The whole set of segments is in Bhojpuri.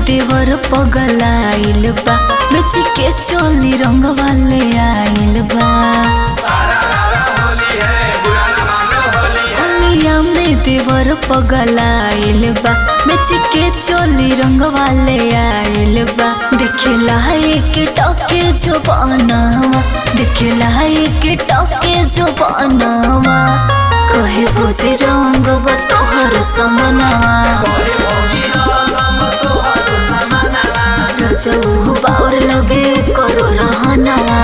देवर पगलाइल बा बेच के चोली रंग वाले आइल बा होलिया में देवर पगलाइल बा बेच के चोली रंग वाले आइल बा देखेला एक टके जो बनावा देखेला एक टके जो बनावा कहे बुझे रंग तोहर समनावा रजऊ बाउर लगे करो रहनावा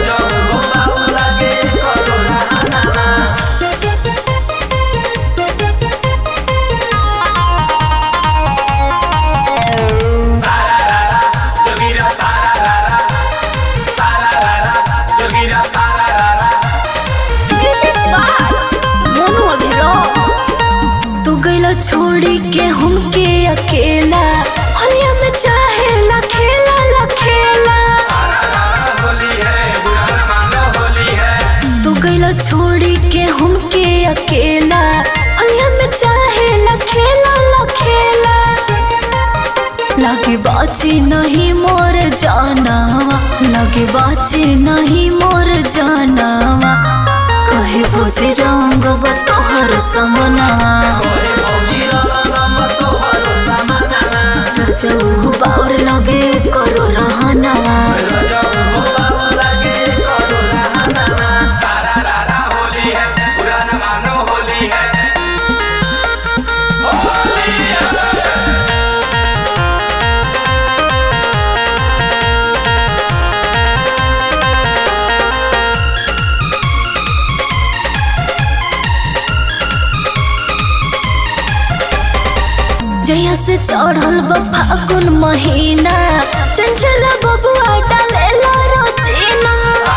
तू गैला छोड़ी के हमके अकेला होलिया में चाहेला खेला ला खेला तू गैला छोड़ी के हमके अकेला होलिया में चाहेला खेला ला खेला लगे बाची नहीं मोर जानावा लगे बाची नहीं मोर जानावा कहे भोजे रंग तोहर समनावा रजऊ बाउर लगे करो रहनावा जया से चढ़ल बा फागुन महीना चंचल बबुआ डालेला रोजीना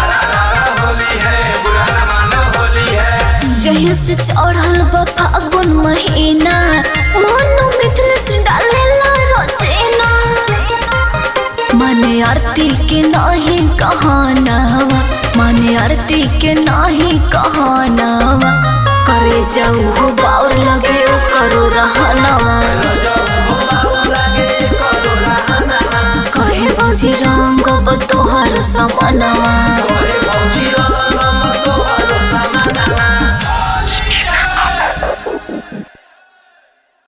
जया से चढ़ल बा फागुन महीना मनु मिथुन से डालेला रोजीना माने आरती के नाही कहानावा माने आरती के नाही कहानावा करे जाऊ हो बाउर लगे ओ करो रहनावा कहे बजी रंग तोहर समनावा तोहर